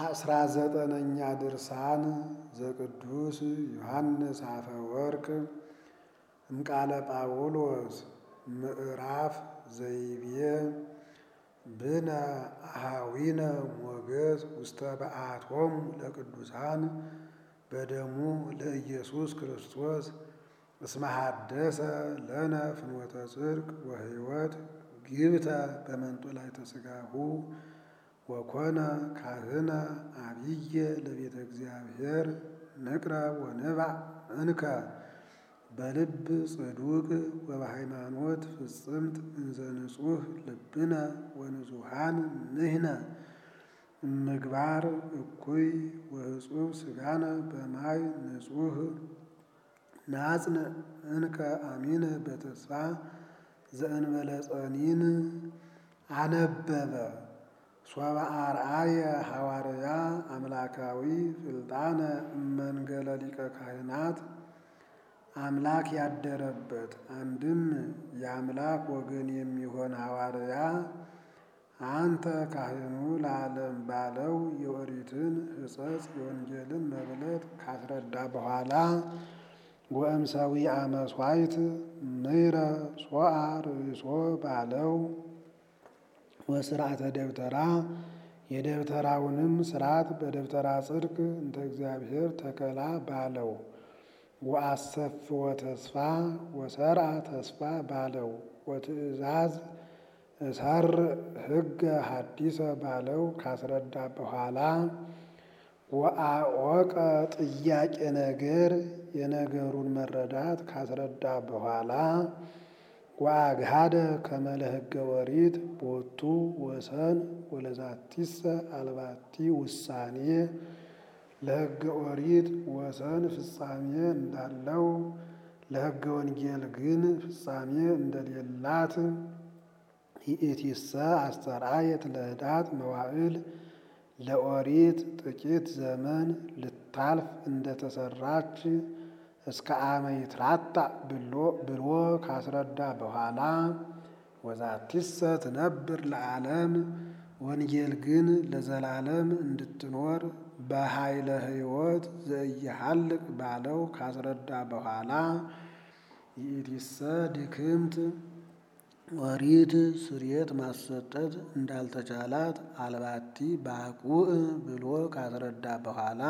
አስራ ዘጠነኛ ድርሳን ዘቅዱስ ዮሐንስ አፈወርቅ እምቃለ ጳውሎስ ምዕራፍ ዘይቤ ብነ አሃዊነ ሞገስ ውስተ በአቶሙ ለቅዱሳን በደሙ ለኢየሱስ ክርስቶስ እስመ ሐደሰ ለነ ፍኖተ ጽድቅ ወሕይወት ግብተ በመንጦላዕተ ሥጋሁ ወኮነ ካህነ አብየ ለቤተ እግዚአብሔር ንቅረብ ወንባዕ እንከ በልብ ጽዱቅ ወበሃይማኖት ፍጽምት እንዘ ንጹሕ ልብነ ወንጹሐን ንሕነ እምግባር እኩይ ወህጹብ ሥጋነ በማይ ንጹሕ ናጽንዕ እንከ አሚነ በተስፋ ዘእንበለ ጸኒን አነበበ ሶበ አርአየ ሐዋርያ አምላካዊ ፍልጣነ እመንገለ ሊቀ ካህናት አምላክ ያደረበት አንድም የአምላክ ወገን የሚሆን ሐዋርያ አንተ ካህኑ ለዓለም ባለው የኦሪትን ሕጸጽ የወንጌልን መብለት ካስረዳ በኋላ ወእምሰዊ አመስዋይት ምይረ ሶአ ርእሶ ባለው ወስርዓተ ደብተራ የደብተራውንም ስርዓት በደብተራ ጽድቅ እንተ እግዚአብሔር ተከላ ባለው ወአሰፍወ ተስፋ ወሰርዓ ተስፋ ባለው ወትእዛዝ እሰር ሕገ ሐዲሰ ባለው ካስረዳ በኋላ ወአወቀ ጥያቄ ነገር የነገሩን መረዳት ካስረዳ በኋላ ወአግሃደ ከመለ ሕገ ኦሪት ቦቱ ወሰን ወለዛቲሰ አልባቲ ውሳኔ ለሕገ ኦሪት ወሰን ፍጻሜ እንዳለው ለሕገ ወንጌል ግን ፍጻሜ እንደሌላት ይእቲሰ አስተርአየት ለህዳት መዋዕል ለኦሪት ጥቂት ዘመን ልታልፍ እንደተሰራች እስከ አመ ይትራታ ብሎ ካስረዳ በኋላ ወዛቲሰ ትነብር ለዓለም ወንጌል ግን ለዘላለም እንድትኖር በኃይለ ሕይወት ዘኢይሃልቅ ባለው ካስረዳ በኋላ ይእቲሰ ድክምት ኦሪት ስርየት ማሰጠት እንዳልተቻላት አልባቲ ባቁዕ ብሎ ካስረዳ በኋላ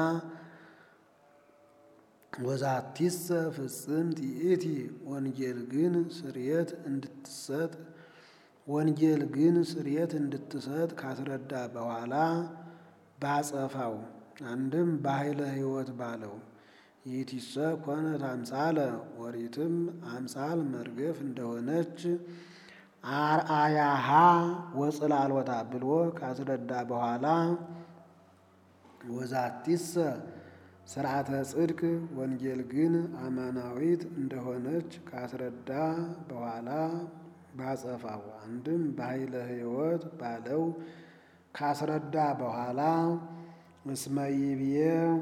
ወዛቲሰ ፍጽምት ይእቲ ወንጌል ግን ስርየት እንድትሰጥ ወንጌል ግን ስርየት እንድትሰጥ ካስረዳ በኋላ ባጸፋው አንድም በኃይለ ሕይወት ባለው ይእቲሰ ኮነት አምሳለ ኦሪትም አምሳል መርገፍ እንደሆነች አርአያሃ ወጽላሎታ ብሎ ካስረዳ በኋላ ወዛቲሰ ስርዓተ ጽድቅ ወንጌል ግን አማናዊት እንደሆነች ካስረዳ በኋላ ባጸፋው አንድም በኃይለ ሕይወት ባለው ካስረዳ በኋላ እስመ ይብዬ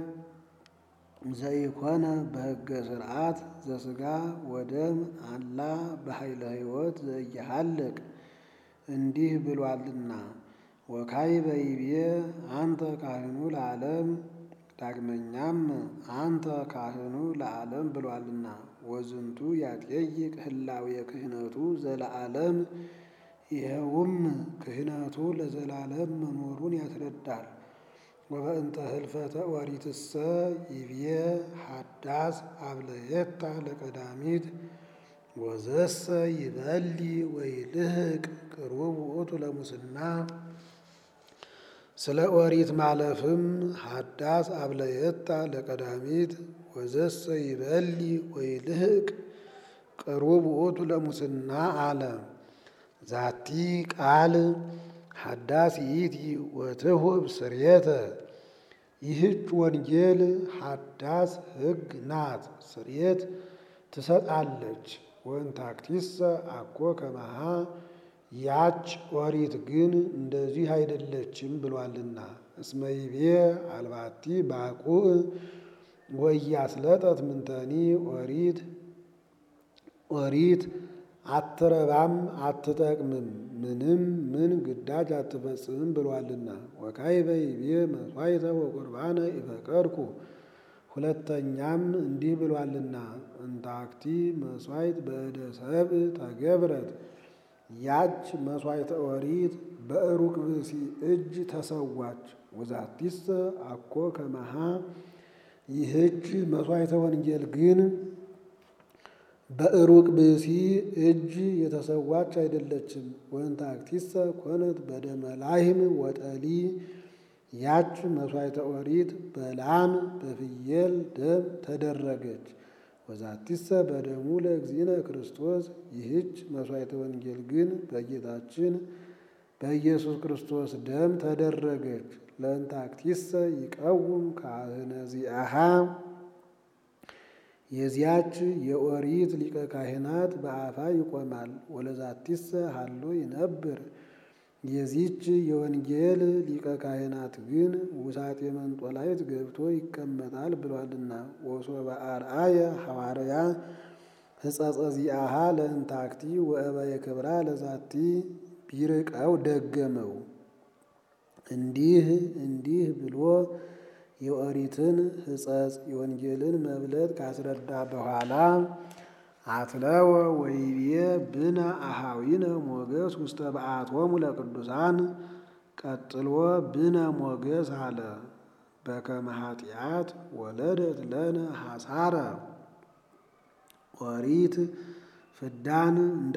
ዘይኮነ በሕገ ስርዓት ዘሥጋ ወደም አላ በኃይለ ሕይወት ዘኢይሃልቅ እንዲህ ብሏልና ወካዕበ ይብዬ አንተ ካህኑ ለዓለም ዳግመኛም አንተ ካህኑ ለዓለም ብሏልና ወዝንቱ ያጠይቅ ህላዌ ክህነቱ ዘለዓለም ይኸውም ክህነቱ ለዘላለም መኖሩን ያስረዳል። ወበእንተ ህልፈተ ኦሪትሰ ይብዬ ሐዳስ አብለየታ ለቀዳሚት ወዘሰ ይበሊ ወይልህቅ ቅሩብ ውእቱ ለሙስና ስለ ኦሪት ማለፍም ሐዳስ አብለየታ ለቀዳሚት ወዘሰ ይበሊ ወይልህቅ ቅሩብ ውእቱ ለሙስና አለ። ዛቲ ቃል ሐዳስ ይእቲ ወትሁብ ስርየተ ይህች ወንጌል ሐዳስ ሕግ ናት፣ ስርየት ትሰጣለች። ወንታክቲሰ አኮ ከመሃ ያች ኦሪት ግን እንደዚህ አይደለችም ብሏልና። እስመ ይቤ አልባቲ ባቁዕ ወኢያስለጠት ምንተኒ ኦሪት ኦሪት አትረባም አትጠቅምም፣ ምንም ምን ግዳጅ አትፈጽምም ብሏልና። ወካዕበ ይቤ መሥዋዕተ ወቁርባነ ኢፈቀድኩ ሁለተኛም እንዲህ ብሏልና እንታክቲ መሥዋዕት በእደ ሰብእ ተገብረት ያች መሥዋዕተ ኦሪት በዕሩቅ ብእሲ እጅ ተሰዋች። ወዛቲሰ አኮ ከመሃ ይህች መሥዋዕተ ወንጌል ግን በዕሩቅ ብእሲ እጅ የተሰዋች አይደለችም። ወእንታክቲሰ ኮነት በደመ ላህም ወጠሊ ያች መሥዋዕተ ኦሪት በላም በፍየል ደም ተደረገች። ወዛቲሰ በደሙ ለእግዚእነ ክርስቶስ ይህች መሥዋዕተ ወንጌል ግን በጌታችን በኢየሱስ ክርስቶስ ደም ተደረገች። ለእንታክቲሰ ይቀውም ካህነ ዚአሃ የዚያች የኦሪት ሊቀ ካህናት በአፋ ይቆማል። ወለዛቲሰ ሀሎ ይነብር የዚች የወንጌል ሊቀ ካህናት ግን ውሳጤ መንጦላይት ገብቶ ይቀመጣል ብሏልና። ወሶበ አርአየ ሐዋርያ ሕጸጸ ዚአሃ ለእንታክቲ ወእበየ ክብራ ለዛቲ ቢርቀው ደገመው። እንዲህ እንዲህ ብሎ የኦሪትን ሕጸጽ የወንጌልን መብለጥ ካስረዳ በኋላ አትለወ ወይቤ ብነ አሃዊነ ሞገስ ውስተ በዓቶሙ ለቅዱሳን ቀጥሎ ብነ ሞገስ አለ። በከመ ኃጢአት ወለደት ለነ ሐሳረ ኦሪት ፍዳን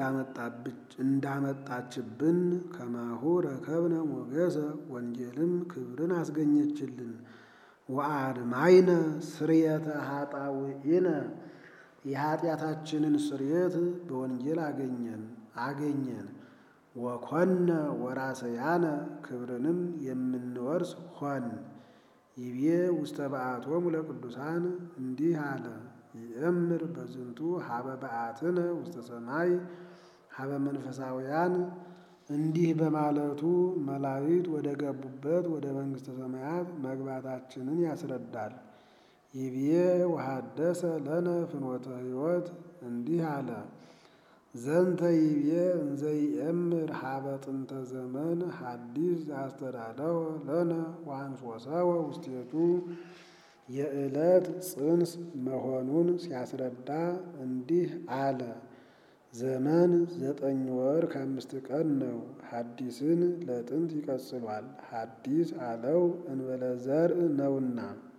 እንዳመጣችብን ከማሁ ረከብነ ሞገሰ ወንጌልም ክብርን አስገኘችልን። ወአድማይነ ስርየተ ኃጣውኢነ የኃጢአታችንን ስርየት በወንጌል አገኘን አገኘን። ወኮነ ወራሰያነ ክብርንም የምንወርስ ሆን። ይቤ ውስተ በዓቶሙ ለቅዱሳን እንዲህ አለ። ይእምር በዝንቱ ሀበ በዓትነ ውስተ ሰማይ ሀበ መንፈሳውያን እንዲህ በማለቱ መላእክት ወደ ገቡበት ወደ መንግሥተ ሰማያት መግባታችንን ያስረዳል። ይቤ ወሐደሰ ለነ ፍኖተ ሕይወት እንዲህ አለ። ዘንተ ይቤ እንዘ ይእምር ሀበ ጥንተ ዘመን ሐዲስ ዘአስተዳለወ ለነ ወአንሶሰወ ውስቴቱ የዕለት ጽንስ መሆኑን ሲያስረዳ እንዲህ አለ። ዘመን ዘጠኝ ወር ከአምስት ቀን ነው። ሐዲስን ለጥንት ይቀጽሏል። ሐዲስ አለው እንበለ ዘርእ ነውና።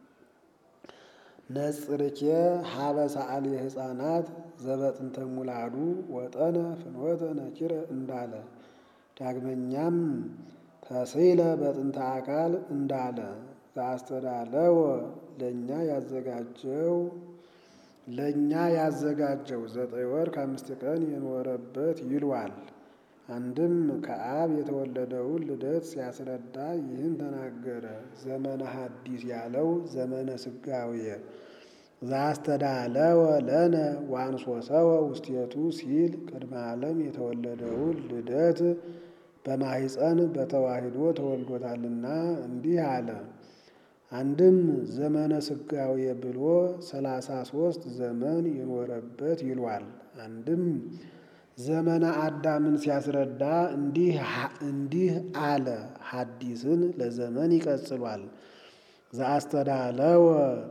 ነጽርኬ ሀበ ሰዓሊ ሕፃናት ዘበጥንተ ሙላዱ ወጠነ ፍኖተ ነኪረ እንዳለ ዳግመኛም ተስይለ በጥንተ አካል እንዳለ ዘአስተዳለወ ለእኛ ያዘጋጀው ለእኛ ያዘጋጀው ዘጠኝ ወር ከአምስት ቀን የኖረበት ይሏል። አንድም ከአብ የተወለደውን ልደት ሲያስረዳ ይህን ተናገረ። ዘመነ ሐዲስ ያለው ዘመነ ስጋዌ ዘአስተዳለወ ለነ ወአንሶሰወ ውስቴቱ ሲል ቅድመ ዓለም የተወለደውን ልደት በማኅፀን በተዋሂዶ ተወልዶታልና እንዲህ አለ። አንድም ዘመነ ስጋዌ ብሎ ሰላሳ ሦስት ዘመን የኖረበት ይሏል። አንድም ዘመነ አዳምን ሲያስረዳ እንዲህ እንዲህ አለ። ሐዲስን ለዘመን ይቀጽሏል። ዘአስተዳለወ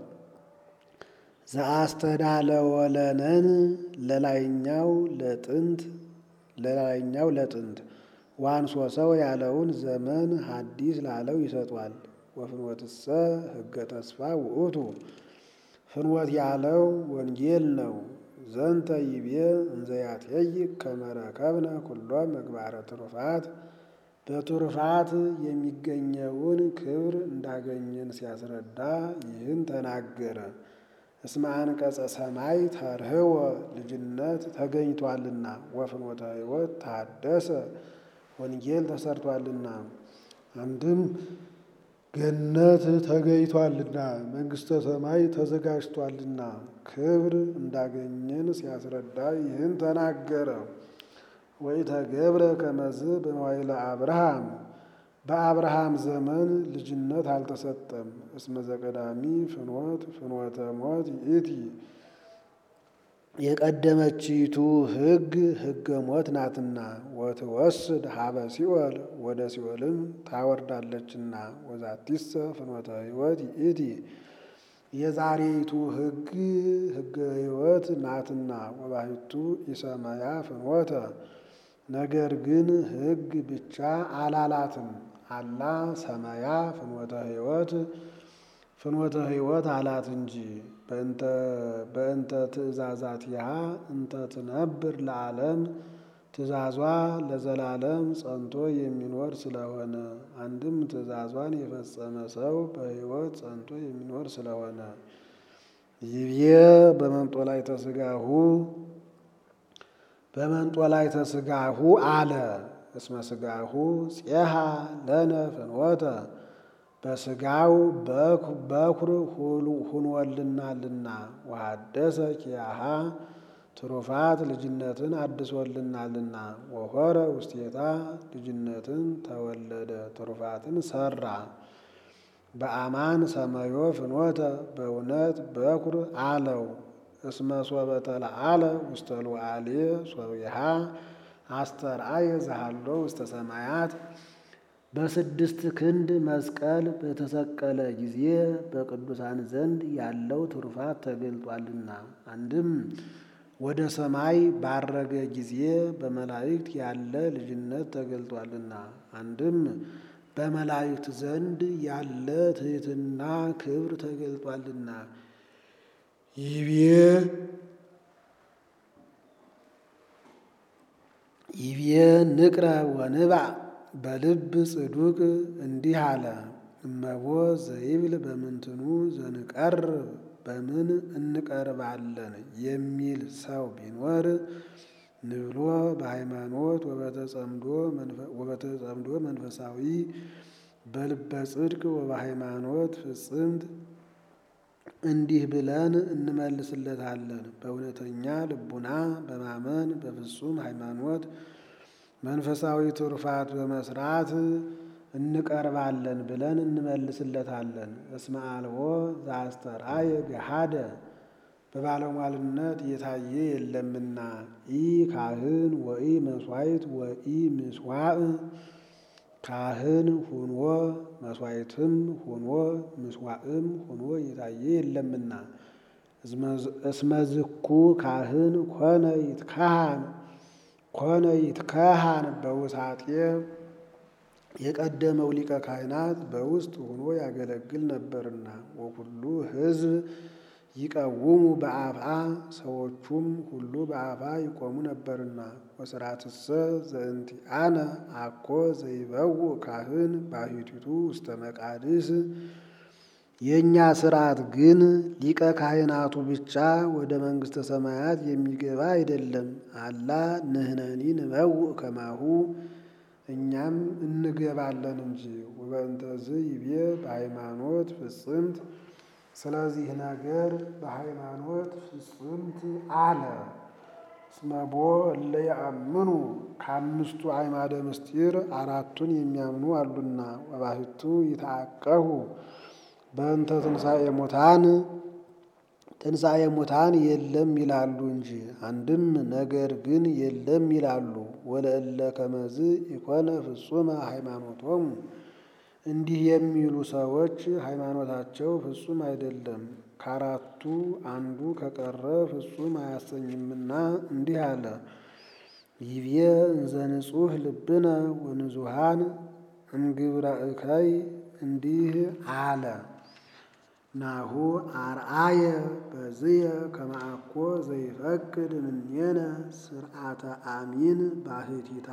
ዘአስተዳለወ ለነን ለላይኛው ለጥንት ለላይኛው ለጥንት ዋንሶሰው ያለውን ዘመን ሐዲስ ላለው ይሰጧል። ወፍኖትሰ ሕገ ተስፋ ውእቱ ፍኖት ያለው ወንጌል ነው። ዘንተ ይቤ እንዘያትየይቅ ከመ ረከብነ ኩሎ ምግባረ ትሩፋት በትሩፋት የሚገኘውን ክብር እንዳገኘን ሲያስረዳ ይህን ተናገረ። እስመ አንቀጸ ሰማይ ተርህወ ልጅነት ተገኝቷልና ወፍኖተ ሕይወት ታደሰ ወንጌል ተሰርቷልና አንድም ገነት ተገኝቷልና መንግሥተ ሰማይ ተዘጋጅቷልና ክብር እንዳገኘን ሲያስረዳ ይህን ተናገረ። ወኢተገብረ ከመዝ በመዋዕለ አብርሃም በአብርሃም ዘመን ልጅነት አልተሰጠም። እስመ ዘቀዳሚ ፍኖት ፍኖተ ሞት ይእቲ የቀደመችይቱ ሕግ ሕገ ሞት ናትና ወትወስድ ሀበ ሲኦል ወደ ሲኦልም ታወርዳለችና ወዛቲሰ ፍኖተ ሕይወት ይእቲ የዛሬይቱ ሕግ ሕገ ሕይወት ናትና ወባሕቱ ኢሰመያ ፍኖተ ነገር ግን ሕግ ብቻ አላላትም አላ ሰመያ ፍኖተ ሕይወት ፍኖተ ሕይወት አላት እንጂ በእንተ ትእዛዛቲሃ እንተ ትነብር ለዓለም ትእዛዟ ለዘላለም ጸንቶ የሚኖር ስለሆነ አንድም ትእዛዟን የፈጸመ ሰው በሕይወት ጸንቶ የሚኖር ስለሆነ ይብዬ በመንጦላዕተ ሥጋሁ በመንጦላዕተ ሥጋሁ አለ እስመ ሥጋሁ ፄሃ ለነ ፍኖተ በሥጋው በኩር ሁኖልናልና ወሐደሰ ኪያሃ ትሩፋት ልጅነትን አድሶልናልና ወሆረ ውስቴታ ልጅነትን ተወለደ ትሩፋትን ሰራ በአማን ሰመዮ ፍኖተ በእውነት በኩር አለው እስመ ሶበ ተለዓለ ውስተ ሉዓሌ ሶቢሃ አስተርአየ ዘሃሎ ውስተ ሰማያት በስድስት ክንድ መስቀል በተሰቀለ ጊዜ በቅዱሳን ዘንድ ያለው ትሩፋት ተገልጧልና አንድም ወደ ሰማይ ባረገ ጊዜ በመላእክት ያለ ልጅነት ተገልጧልና አንድም በመላእክት ዘንድ ያለ ትሕትና ክብር ተገልጧልና ይቤ ይቤ ንቅረ ወንባ በልብ ጽዱቅ እንዲህ አለ እመቦ ዘይብል በምንትኑ ዘንቀርብ በምን እንቀርባለን የሚል ሰው ቢኖር ንብሎ በሃይማኖት ወበተጸምዶ መንፈሳዊ በልበ ጽድቅ ወበሃይማኖት ፍጽምት እንዲህ ብለን እንመልስለታለን። በእውነተኛ ልቡና በማመን በፍጹም ሃይማኖት መንፈሳዊ ትሩፋት በመስራት እንቀርባለን ብለን እንመልስለታለን። እስመ አልቦ ዘአስተርአየ ገሃደ በባለሟልነት የታየ የለምና ኢ ካህን ወኢ መስዋዕት ወኢ ምስዋዕ ካህን ሁኖ መስዋዕትም ሁኖ ምስዋዕም ሁኖ የታየ የለምና እስመ ዝኩ ካህን ኮነ ይትካሃን ኮነ ይትካሃን በውሳጤ የቀደመው ሊቀ ካህናት በውስጥ ሆኖ ያገለግል ነበርና ወኩሉ ሕዝብ ይቀውሙ በአፍአ ሰዎቹም ሁሉ በአፍአ ይቆሙ ነበርና ወስራትሰ ዘእንቲአነ አኮ ዘይበውእ ካህን ባሕቲቱ ውስተ መቃድስ የእኛ ስርዓት ግን ሊቀ ካህናቱ ብቻ ወደ መንግሥተ ሰማያት የሚገባ አይደለም። አላ ንሕነኒ ንበውእ ከማሁ እኛም እንገባለን እንጂ ወበእንተዝ ይቤ በሃይማኖት ፍጽምት ስለዚህ ነገር በሃይማኖት ፍጽምት አለ። እስመቦ እለ ያአምኑ ከአምስቱ አዕማደ ምስጢር አራቱን የሚያምኑ አሉና ወባሕቱ ይትዐቀቡ በእንተ ትንሣኤ ሙታን ትንሣኤ ሙታን የለም ይላሉ እንጂ አንድም ነገር ግን የለም ይላሉ። ወለእለ ከመዝ ኢኮነ ፍጹመ ሃይማኖቶሙ እንዲህ የሚሉ ሰዎች ሃይማኖታቸው ፍጹም አይደለም፣ ከአራቱ አንዱ ከቀረ ፍጹም አያሰኝምና እንዲህ አለ። ይቤ እንዘ ንጹሕ ልብነ ወንጹሐን እምግብረ እከይ እንዲህ አለ። ናሁ አርአየ በዝየ ከመአኮ ዘይፈቅድ እምኔነ ስርዓተ አሚን ባሕቲታ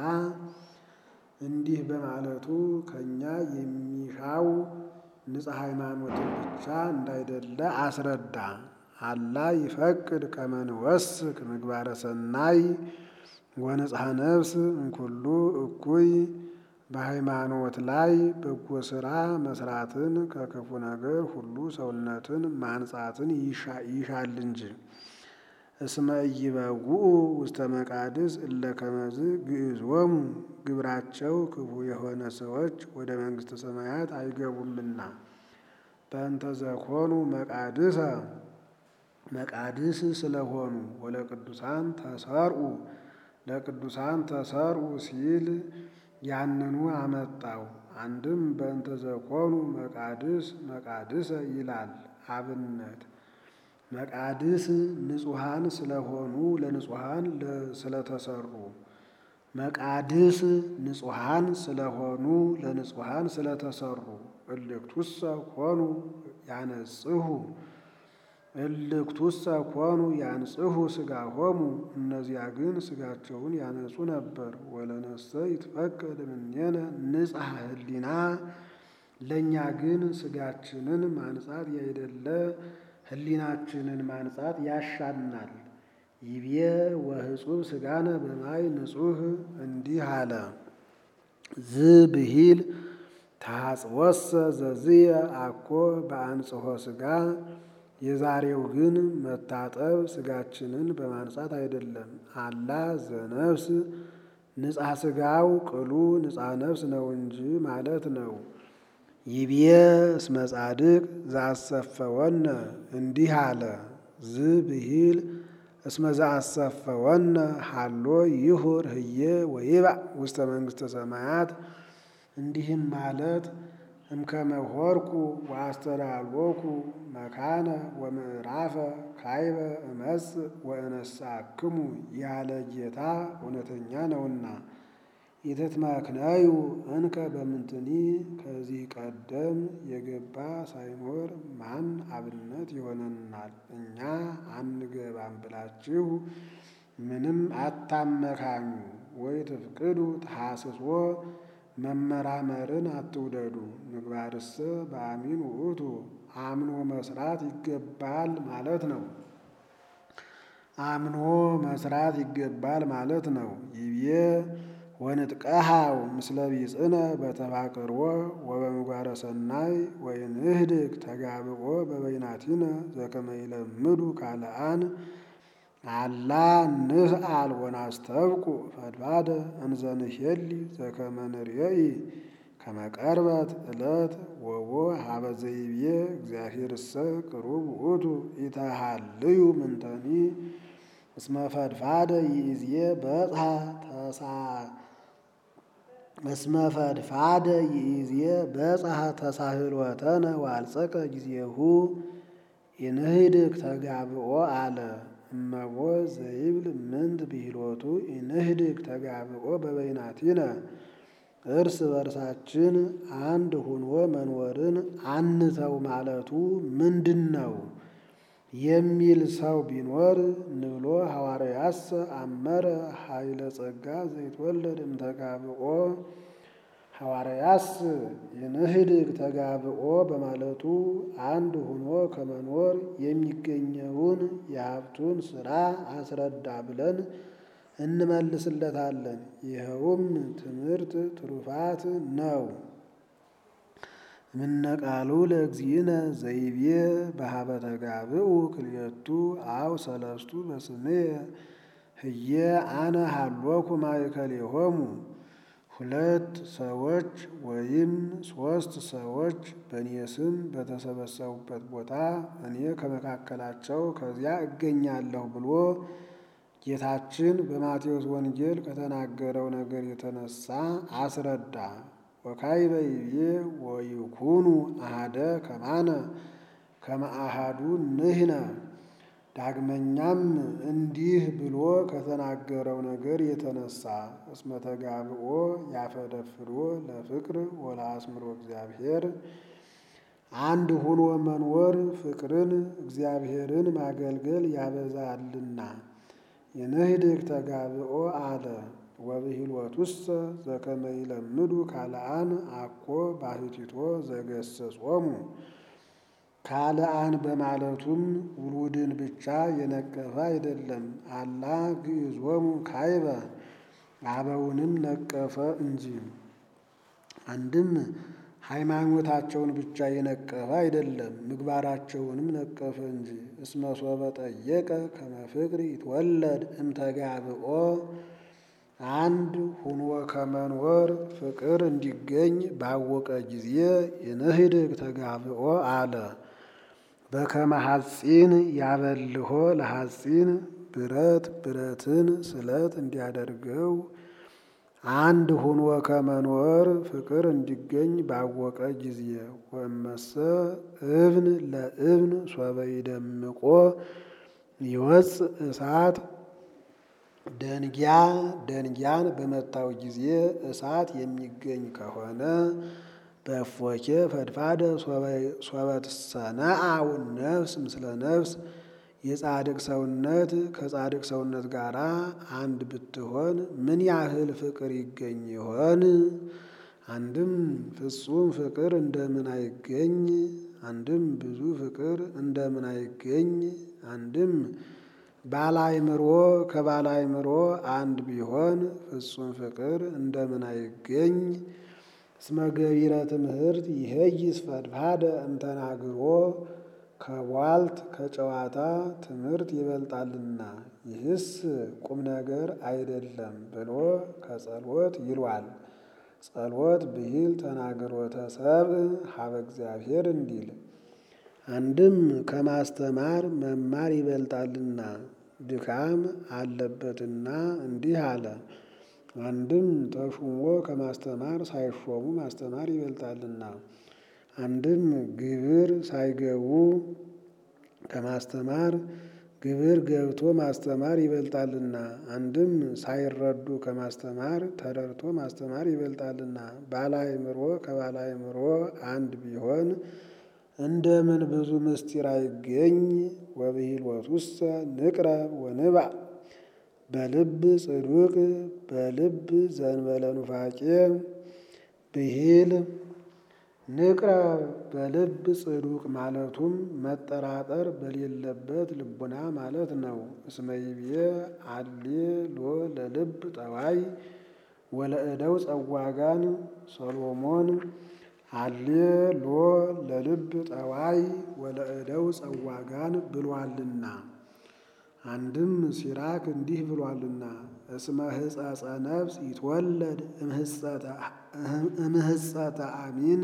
እንዲህ በማለቱ ከእኛ የሚሻው ንጽሕ ሃይማኖትን ብቻ እንዳይደለ አስረዳ። አላ ይፈቅድ ከመ ንወስክ ምግባረ ሰናይ ወንጽሐ ነፍስ እንኩሉ እኩይ በሃይማኖት ላይ በጎ ሥራ መስራትን ከክፉ ነገር ሁሉ ሰውነትን ማንጻትን ይሻል እንጂ። እስመ ኢይበውኡ ውስተ መቃድስ እለ ከመዝ ግዕዞሙ ግብራቸው ክፉ የሆነ ሰዎች ወደ መንግሥተ ሰማያት አይገቡምና። በእንተ ዘኮኑ መቃድሰ መቃድስ ስለሆኑ ወለቅዱሳን ተሰርኡ ለቅዱሳን ተሰርኡ ሲል ያንኑ አመጣው። አንድም በእንተ ዘኮኑ መቃድስ መቃድሰ ይላል አብነት መቃድስ ንጹሐን ስለሆኑ ለንጹሐን ስለተሰሩ መቃድስ ንጹሐን ስለሆኑ ለንጹሐን ስለተሰሩ እልክቱሰ ኮኑ ያነጽሁ እልክቱሰ ኮኑ ያንጽሁ ሥጋሆሙ እነዚያ ግን ሥጋቸውን ያነጹ ነበር። ወለነሰ ይትፈቀድ እምኔነ ንጽሐ ህሊና ለእኛ ግን ሥጋችንን ማንጻት ያይደለ ህሊናችንን ማንጻት ያሻናል። ይቤ ወህጹብ ሥጋነ በማይ ንጹህ እንዲህ አለ። ዝብሂል ታጽወሰ ዘዝየ አኮ በአንጽሖ ሥጋ የዛሬው ግን መታጠብ ሥጋችንን በማንጻት አይደለም። አላ ዘነፍስ ንጻ ሥጋው ቅሉ ንጻ ነፍስ ነው እንጂ ማለት ነው። ይቤ እስመ ጻድቅ ዘአሰፈወነ እንዲህ አለ። ዝብሂል እስመ ዘአሰፈወነ ሀሎ ይሁር ህዬ ወይባእ ውስተ መንግሥተ ሰማያት እንዲህም ማለት እምከመ ሆርኩ ወአስተዳሎኩ መካነ ወምዕራፈ ካይበ እመጽእ ወእነሳክሙ ያለ ጌታ እውነተኛ ነውና። ኢትትመክነዩ እንከ በምንትኒ ከዚህ ቀደም የገባ ሳይኖር ማን አብነት ይሆነናል? እኛ አንገባም ብላችሁ ምንም አታመካኙ። ወይ ትፍቅዱ ተሐስሶ መመራመርን አትውደዱ። ምግባርሰ በአሚን ውእቱ አምኖ መስራት ይገባል ማለት ነው። አምኖ መስራት ይገባል ማለት ነው። ይቤ ወንጥቀሃው ምስለ ቢጽነ በተፋቅርዎ ወበምግባረ ሰናይ ወይንህድግ ተጋብኦ በበይናቲነ ዘከመ ይለምዱ ካልአን አላ ንስአል ወናስተብቁ ፈድባደ እንዘንሄሊ ዘከመ ንርየኢ ከመ ቀርበት ዕለት ወቦ ሀበ ዘይቤ እግዚአብሔርሰ ቅሩብ ውእቱ ኢተሃልዩ ምንተኒ እስመ ፈድፋደ ይእዜ በጽሐ ተሳ እስመ ፈድፋደ ይእዜ በጽሐ ተሳህሎተነ ዋልጸቀ ጊዜሁ ኢንህድግ ተጋብኦ አለ። እመቦ ዘይብል ምንት ብሂሎቱ ኢንህድግ ተጋብኦ በበይናቲነ እርስ በርሳችን አንድ ሁኖ መኖርን አንተው ማለቱ ምንድን ነው የሚል ሰው ቢኖር ንብሎ ሐዋርያስ አመረ ኃይለ ጸጋ ዘይትወለድ እምተጋብኦ ሐዋርያስ የንህድግ ተጋብኦ በማለቱ አንድ ሁኖ ከመኖር የሚገኘውን የሀብቱን ሥራ አስረዳ ብለን እንመልስለታለን። ይኸውም ትምህርት ትሩፋት ነው። ምነቃሉ ለእግዚእነ ዘይቤ በሀበ ተጋብኡ ክልኤቱ አው ሰለስቱ በስምየ ህየ አነ ሀሎኩ ማእከሌሆሙ ሁለት ሰዎች ወይም ሦስት ሰዎች በእኔ ስም በተሰበሰቡበት ቦታ እኔ ከመካከላቸው ከዚያ እገኛለሁ ብሎ ጌታችን በማቴዎስ ወንጌል ከተናገረው ነገር የተነሳ አስረዳ። ወካዕበ ይቤ ወይኩኑ አሐደ ከማነ ከመ አሐዱ ንሕነ። ዳግመኛም እንዲህ ብሎ ከተናገረው ነገር የተነሳ እስመ ተጋብኦ ያፈደፍዶ ለፍቅር ወለአስምሮ እግዚአብሔር አንድ ሁኖ መኖር ፍቅርን እግዚአብሔርን ማገልገል ያበዛልና የንህድግ ተጋብኦ አለ። ወብሂልወቱሰ ዘከመ ይለምዱ ካልአን አኮ ባሕቲቶ ዘገሰጾሙ ካልአን በማለቱም ውሉድን ብቻ የነቀፈ አይደለም። አላ ግዕዞሙ ካዕበ አበውንም ነቀፈ እንጂ። አንድም ሃይማኖታቸውን ብቻ የነቀፈ አይደለም፣ ምግባራቸውንም ነቀፈ እንጂ። እስመ ሶበ ጠየቀ ከመ ፍቅር ይትወለድ እምተጋብኦ አንድ ሁኖ ከመኖር ፍቅር እንዲገኝ ባወቀ ጊዜ የንህድግ ተጋብኦ አለ። በከመ ሐጺን ያበልሆ ለሐጺን ብረት ብረትን ስለት እንዲያደርገው አንድ ሁኖ ከመኖር ፍቅር እንዲገኝ ባወቀ ጊዜ ወመሰ እብን ለእብን ሶበ ይደምቆ ይወፅእ እሳት ደንጊያ ደንጊያን በመታው ጊዜ እሳት የሚገኝ ከሆነ በእፎኬ ፈድፋደ ሶበ ትሰነአው ነፍስ ምስለ ነፍስ የጻድቅ ሰውነት ከጻድቅ ሰውነት ጋር አንድ ብትሆን ምን ያህል ፍቅር ይገኝ ይሆን? አንድም ፍጹም ፍቅር እንደምን አይገኝ? አንድም ብዙ ፍቅር እንደምን አይገኝ? አንድም ባላይምሮ ከባላይምሮ አንድ ቢሆን ፍጹም ፍቅር እንደምን አይገኝ? እስመ ገቢረ ትምህርት ይሄይስ ፈድፋደ እምተናግሮ ከቧልት ከጨዋታ ትምህርት ይበልጣልና ይህስ ቁም ነገር አይደለም ብሎ ከጸሎት ይሏል። ጸሎት ብሂል ተናግሮተ ሰብእ ሀበ እግዚአብሔር እንዲል አንድም ከማስተማር መማር ይበልጣልና ድካም አለበትና እንዲህ አለ። አንድም ተሹሞ ከማስተማር ሳይሾሙ ማስተማር ይበልጣልና አንድም ግብር ሳይገቡ ከማስተማር ግብር ገብቶ ማስተማር ይበልጣልና አንድም ሳይረዱ ከማስተማር ተረድቶ ማስተማር ይበልጣልና ባላይምሮ ከባላይምሮ አንድ ቢሆን እንደምን ብዙ ምስጢር አይገኝ? ወብሂልወቱሰ ንቅረብ ወንባዕ በልብ ጽዱቅ በልብ ዘንበለ ኑፋቄ ብሂል ንቅረብ በልብ ጽዱቅ ማለቱም መጠራጠር በሌለበት ልቡና ማለት ነው። እስመ ይብዬ አሌ ሎ ለልብ ጠዋይ ወለእደው ጸዋጋን ሰሎሞን አሌ ሎ ለልብ ጠዋይ ወለእደው ጸዋጋን ብሏልና። አንድም ሲራክ እንዲህ ብሏልና እስመ ህጸጸ ነፍስ ይትወለድ እምህጸተ አሚን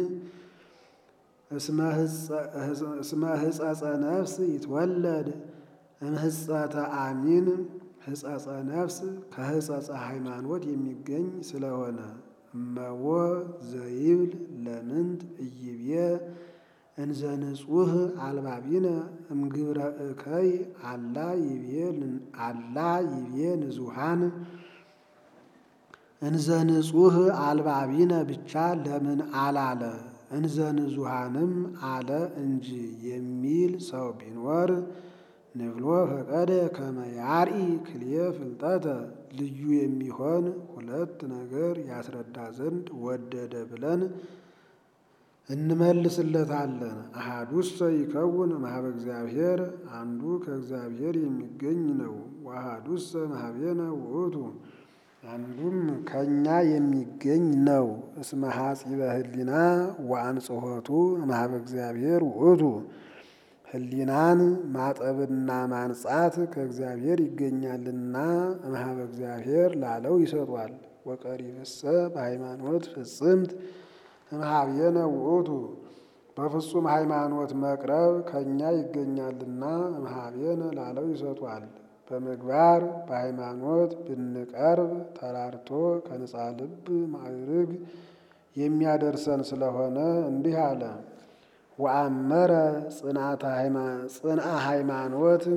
እስመ ህጸጸ ነፍስ ይትወለድ እምህጸተ አሚን ህጸጸ ነፍስ ከህጸጸ ሃይማኖት የሚገኝ ስለሆነ እመዎ ዘይብል ለምንት እይቤ እንዘ ንጹህ አልባቢነ እምግብረ እከይ አላ ይቤ አላ ይቤ ንጹሃን እንዘ ንጹህ አልባቢነ ብቻ ለምን አላለ? እንዘ ንጹሃንም አለ እንጂ የሚል ሰው ቢኖር ንብሎ ፈቀደ ከመ ያርኢ ክልኤ ፍልጠተ ልዩ የሚሆን ሁለት ነገር ያስረዳ ዘንድ ወደደ ብለን እንመልስለታለን። አሃዱሰ ይከውን እምኀበ እግዚአብሔር አንዱ ከእግዚአብሔር የሚገኝ ነው። ወአሃዱሰ እምኀቤነ ውእቱ አንዱም ከእኛ የሚገኝ ነው። እስመ ሐጺበ ህሊና ወአንጽሖቱ እምኀበ እግዚአብሔር ውእቱ ህሊናን ማጠብና ማንጻት ከእግዚአብሔር ይገኛልና እምኀበ እግዚአብሔር ላለው ይሰጧል። ወቀሪብሰ በሃይማኖት ፍጽምት እምኀቤነ ውእቱ በፍጹም ሃይማኖት መቅረብ ከእኛ ይገኛልና እምኀቤነ ላለው ይሰጧል። በምግባር በሃይማኖት ብንቀርብ ተራርቶ ከንጻ ልብ ማዕርግ የሚያደርሰን ስለሆነ እንዲህ አለ። ወአመረ ጽንአ ሃይማኖት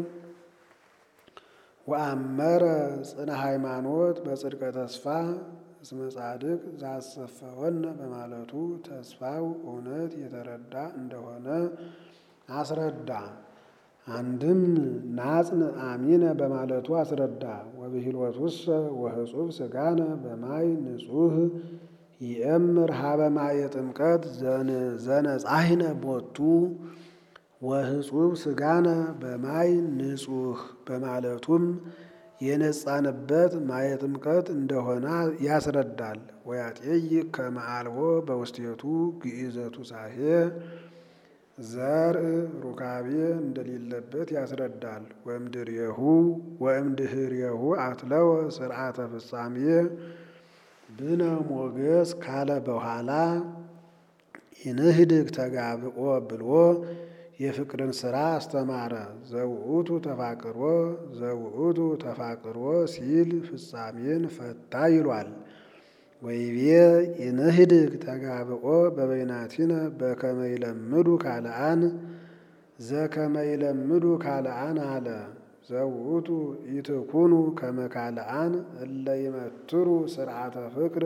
ወአመረ ጽንአ ሃይማኖት በጽድቀ ተስፋ እስመ ጻድቅ ዘአሰፈወነ በማለቱ ተስፋው እውነት የተረዳ እንደሆነ አስረዳ። አንድም ናጽን አሚነ በማለቱ አስረዳ። ወብሂልወቱሰ ወህጹብ ስጋነ በማይ ንጹህ ይእምር ሀበ ማየ ጥምቀት ዘነጻሂነ ቦቱ ወህጹብ ስጋነ በማይ ንጹህ በማለቱም የነጻንበት ማየ ጥምቀት እንደሆነ ያስረዳል። ወያጤይቅ ከመ አልቦ በውስቴቱ ግኢዘቱ ሳሄ ዘርእ ሩካቤ እንደሌለበት ያስረዳል። ወእምድሬሁ ወእምድህሬሁ አትለወ ስርዓተ ፍጻሜ ብነ ሞገስ ካለ በኋላ ይንህድግ ተጋብኦ ብሎ የፍቅርን ሥራ አስተማረ። ዘውእቱ ተፋቅሮ ዘውእቱ ተፋቅሮ ሲል ፍጻሜን ፈታ ይሏል። ወይቤ ኢንህድግ ተጋብኦ በበይናቲነ በከመ ይለምዱ ካልአን ዘከመ ይለምዱ ካልአን አለ። ዘውእቱ ኢትኩኑ ከመ ካልአን እለ ይመትሩ ስርዓተ ፍቅር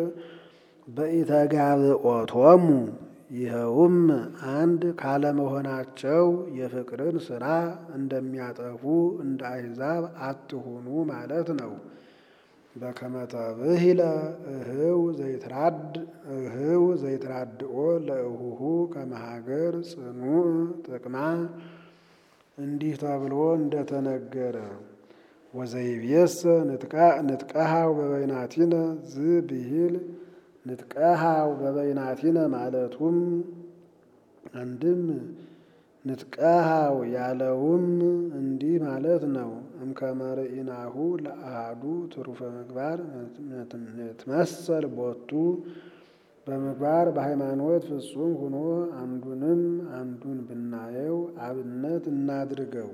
በኢተጋብኦቶሙ ይኸውም አንድ ካለመሆናቸው የፍቅርን ሥራ እንደሚያጠፉ እንደ አሕዛብ አትሁኑ ማለት ነው። በከመ ተብሂለ እህው ዘይትራድ እህው ዘይትራድኦ ለእሁሁ ከመ ሀገር ጽኑዕ ጥቅማ እንዲህ ተብሎ እንደተነገረ ወዘይቤሰ ንጥቀሃው በበይናቲነ ዝብሂል ንጥቀሃው በበይናቲነ ማለቱም አንድም ንጥቀሃው ያለውም እንዲህ ማለት ነው። እምከመ ርኢናሁ ለአሐዱ ትሩፈ ምግባር ንትመሰል ቦቱ በምግባር በሃይማኖት ፍጹም ሆኖ አንዱንም አንዱን ብናየው አብነት እናድርገው።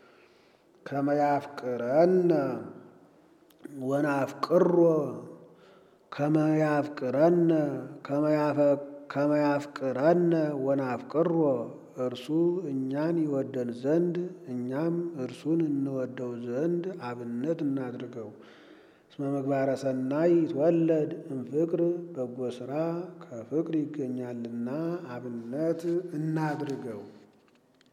ከመያፍቅረነ ወናፍቅሮ ከመያፍቅረነ ከመያፍቅረነ ወናፍቅሮ እርሱ እኛን ይወደን ዘንድ እኛም እርሱን እንወደው ዘንድ አብነት እናድርገው። እስመ ምግባረ ሰናይ ይትወለድ እምፍቅር በጎ ሥራ ከፍቅር ይገኛልና አብነት እናድርገው።